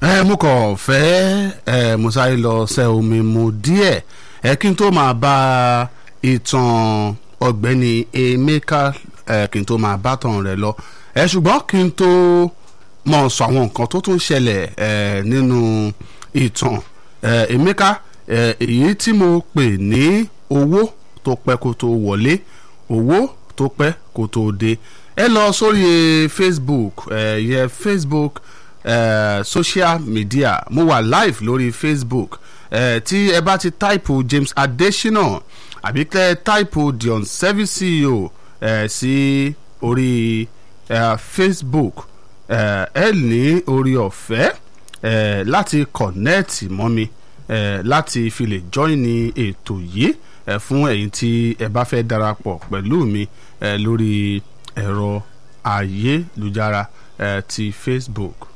ẹ mo kàn fẹ́ ẹ mo sáré lọ ṣe omi mu díẹ̀ ẹ kí n tó máa bá ìtàn ọ̀gbẹ́ni Emeka ẹ kí n tó máa bá tàn rẹ̀ lọ ẹ ṣùgbọ́n kí n tó mọ̀ sọ àwọn nǹkan tó tún ṣẹlẹ̀ ẹ nínú ìtàn ẹ Emeka ẹ èyí tí mo pè ní owó tó pẹ́ kó tó wọlé owó tó pẹ́ kó tó dé ẹ lọ sórí Facebook ẹ yẹ Facebook uh, social media mo wà live lórí facebook uh, tí ẹ bá ti táìpù james adesina àbí tẹ táìpù dion service ceo uh, sí orí uh, facebook uh, ẹ ní orí ọ̀fẹ́ uh, láti kọ̀nẹ́ẹ̀tì mọ́ mi uh, láti fi lè join ní ètò yìí uh, fún ẹ̀yin tí ẹ bá fẹ́ darapọ̀ pẹ̀lú mi uh, lórí ẹ̀rọ ayélujára uh, ti facebook.